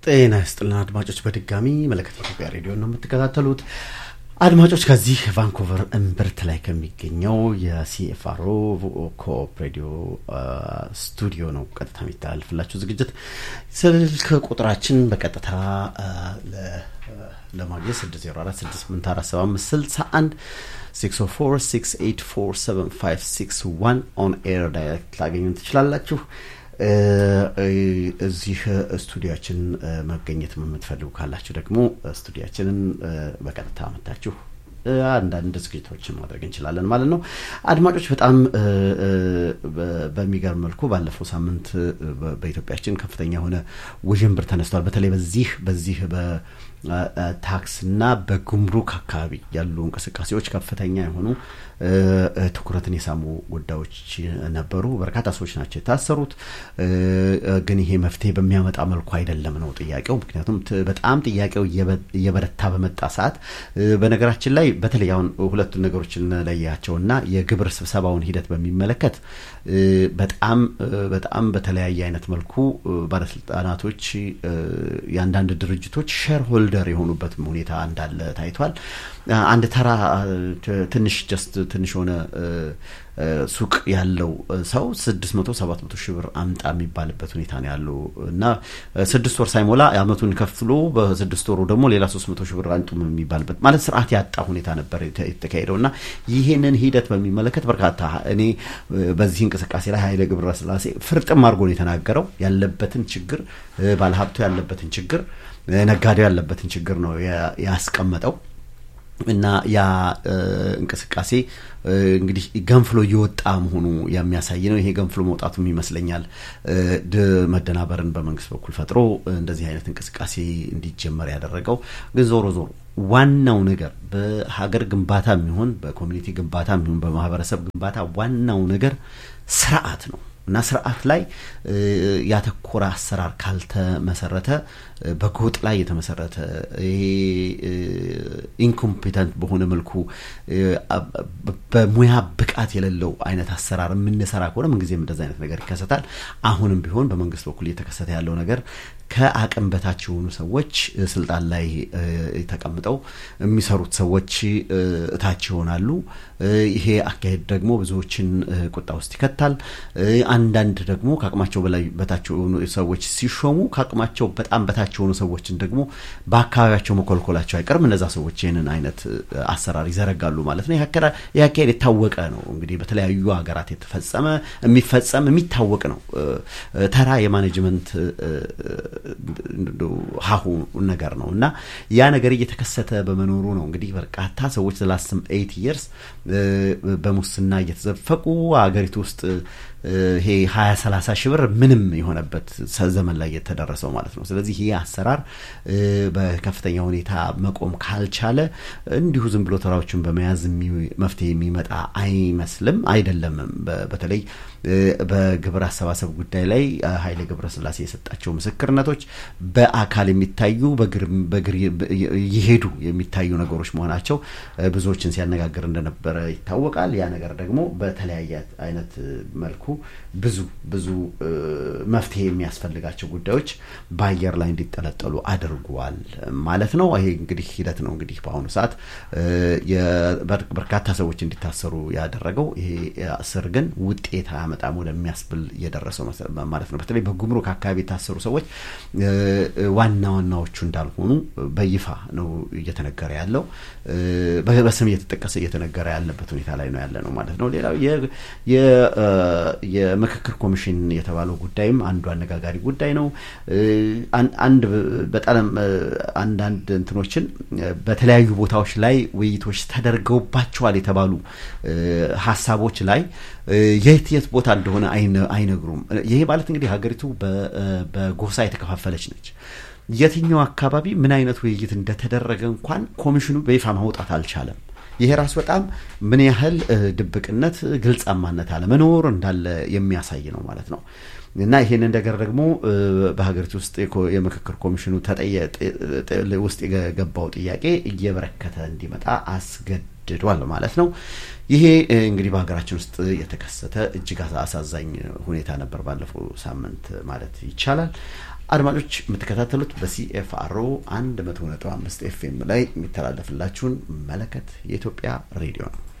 ጤና ይስጥልን አድማጮች፣ በድጋሚ መለከት ኢትዮጵያ ሬዲዮ ነው የምትከታተሉት። አድማጮች ከዚህ ቫንኮቨር እምብርት ላይ ከሚገኘው የሲኤፍአርኦ ኮኦፕ ሬዲዮ ስቱዲዮ ነው ቀጥታ የሚተላልፍላችሁ ዝግጅት። ስልክ ቁጥራችን በቀጥታ ለማግኘት 604684761 604684751 ኦን ኤር ዳይሬክት ላገኙን ትችላላችሁ። እዚህ ስቱዲያችን መገኘት የምትፈልጉ ካላችሁ ደግሞ ስቱዲያችንን በቀጥታ መታችሁ አንዳንድ ዝግጅቶችን ማድረግ እንችላለን ማለት ነው። አድማጮች በጣም በሚገርም መልኩ ባለፈው ሳምንት በኢትዮጵያችን ከፍተኛ የሆነ ውዥንብር ተነስቷል። በተለይ በዚህ በዚህ በታክስና በጉምሩክ አካባቢ ያሉ እንቅስቃሴዎች ከፍተኛ የሆኑ ትኩረትን የሳሙ ጉዳዮች ነበሩ። በርካታ ሰዎች ናቸው የታሰሩት። ግን ይሄ መፍትሄ በሚያመጣ መልኩ አይደለም ነው ጥያቄው። ምክንያቱም በጣም ጥያቄው እየበረታ በመጣ ሰዓት በነገራችን ላይ በተለይ አሁን ሁለቱን ነገሮች እንለያቸውና የግብር ስብሰባውን ሂደት በሚመለከት በጣም በጣም በተለያየ አይነት መልኩ ባለስልጣናቶች የአንዳንድ ድርጅቶች ሼር ሆልደር የሆኑበትም ሁኔታ እንዳለ ታይቷል። አንድ ተራ ትንሽ ጀስት ትንሽ ሆነ ሱቅ ያለው ሰው ስድስት መቶ ሰባት መቶ ሺህ ብር አምጣ የሚባልበት ሁኔታ ነው ያለው እና ስድስት ወር ሳይሞላ አመቱን ከፍሎ በስድስት ወሩ ደግሞ ሌላ ሶስት መቶ ሺህ ብር አንጡም የሚባልበት ማለት ስርዓት ያጣ ሁኔታ ነበር የተካሄደው እና ይህንን ሂደት በሚመለከት በርካታ እኔ በዚህ እንቅስቃሴ ላይ ኃይለ ገብረስላሴ ፍርጥም አድርጎ ነው የተናገረው ያለበትን ችግር ባለሀብቱ ያለበትን ችግር ነጋዴው ያለበትን ችግር ነው ያስቀመጠው እና ያ እንቅስቃሴ እንግዲህ ገንፍሎ እየወጣ መሆኑ የሚያሳይ ነው። ይሄ ገንፍሎ መውጣቱም ይመስለኛል መደናበርን በመንግስት በኩል ፈጥሮ እንደዚህ አይነት እንቅስቃሴ እንዲጀመር ያደረገው። ግን ዞሮ ዞሮ ዋናው ነገር በሀገር ግንባታ የሚሆን በኮሚኒቲ ግንባታ የሚሆን በማህበረሰብ ግንባታ ዋናው ነገር ስርዓት ነው እና ስርዓት ላይ ያተኮረ አሰራር ካልተመሰረተ በጎጥ ላይ የተመሰረተ ይሄ ኢንኮምፒተንት በሆነ መልኩ በሙያ ብቃት የሌለው አይነት አሰራር የምንሰራ ከሆነ ምንጊዜም እንደዚ አይነት ነገር ይከሰታል። አሁንም ቢሆን በመንግስት በኩል እየተከሰተ ያለው ነገር ከአቅም በታች የሆኑ ሰዎች ስልጣን ላይ ተቀምጠው የሚሰሩት ሰዎች እታች ይሆናሉ። ይሄ አካሄድ ደግሞ ብዙዎችን ቁጣ ውስጥ ይከታል። አንዳንድ ደግሞ ከአቅማቸው በላይ በታች የሆኑ ሰዎች ሲሾሙ ከአቅማቸው በጣም በታች የሆኑ ሰዎችን ደግሞ በአካባቢያቸው መኮልኮላቸው አይቀርም። እነዛ ሰዎች ይህንን አይነት አሰራር ይዘረጋሉ ማለት ነው። ይህ አካሄድ የታወቀ ነው። እንግዲህ በተለያዩ ሀገራት የተፈጸመ የሚፈጸም የሚታወቅ ነው። ተራ የማኔጅመንት ሀሁ ነገር ነው እና ያ ነገር እየተከሰተ በመኖሩ ነው እንግዲህ በርካታ ሰዎች ላስም ኤይት ይርስ በሙስና እየተዘፈቁ ሀገሪቱ ውስጥ ይሄ ሀያ ሰላሳ ሺህ ብር ምንም የሆነበት ዘመን ላይ የተደረሰው ማለት ነው። ስለዚህ ይህ አሰራር በከፍተኛ ሁኔታ መቆም ካልቻለ እንዲሁ ዝም ብሎ ተራዎችን በመያዝ መፍትሄ የሚመጣ አይመስልም አይደለምም። በተለይ በግብር አሰባሰብ ጉዳይ ላይ ኃይሌ ገብረስላሴ የሰጣቸው ምስክርነቶች በአካል የሚታዩ በግር ይሄዱ የሚታዩ ነገሮች መሆናቸው ብዙዎችን ሲያነጋግር እንደነበረ ይታወቃል። ያ ነገር ደግሞ በተለያየ አይነት መልኩ ብዙ ብዙ መፍትሄ የሚያስፈልጋቸው ጉዳዮች በአየር ላይ እንዲጠለጠሉ አድርጓል ማለት ነው። ይሄ እንግዲህ ሂደት ነው እንግዲህ በአሁኑ ሰዓት በርካታ ሰዎች እንዲታሰሩ ያደረገው ይሄ እስር ግን ውጤት አያመጣም ወደሚያስብል እየደረሰው ማለት ነው። በተለይ በጉምሩክ አካባቢ የታሰሩ ሰዎች ዋና ዋናዎቹ እንዳልሆኑ በይፋ ነው እየተነገረ ያለው። በስም እየተጠቀሰ እየተነገረ ያለበት ሁኔታ ላይ ነው ያለ ነው ማለት ነው። ሌላው የምክክር ኮሚሽን የተባለው ጉዳይም አንዱ አነጋጋሪ ጉዳይ ነው። አንድ በጣም አንዳንድ እንትኖችን በተለያዩ ቦታዎች ላይ ውይይቶች ተደርገውባቸዋል የተባሉ ሀሳቦች ላይ የት የት ቦታ እንደሆነ አይነግሩም። ይሄ ማለት እንግዲህ ሀገሪቱ በጎሳ የተከፋፈለች ነች። የትኛው አካባቢ ምን አይነት ውይይት እንደተደረገ እንኳን ኮሚሽኑ በይፋ ማውጣት አልቻለም። ይሄ ራሱ በጣም ምን ያህል ድብቅነት፣ ግልጻማነት አለመኖር እንዳለ የሚያሳይ ነው ማለት ነው። እና ይህንን ነገር ደግሞ በሀገሪቱ ውስጥ የምክክር ኮሚሽኑ ውስጥ የገባው ጥያቄ እየበረከተ እንዲመጣ አስገድ ተገድዷል ማለት ነው። ይሄ እንግዲህ በሀገራችን ውስጥ የተከሰተ እጅግ አሳዛኝ ሁኔታ ነበር ባለፈው ሳምንት ማለት ይቻላል። አድማጮች የምትከታተሉት በሲኤፍአርኦ አንድ መቶ ነጥብ አምስት ኤፍኤም ላይ የሚተላለፍላችሁን መለከት የኢትዮጵያ ሬዲዮ ነው።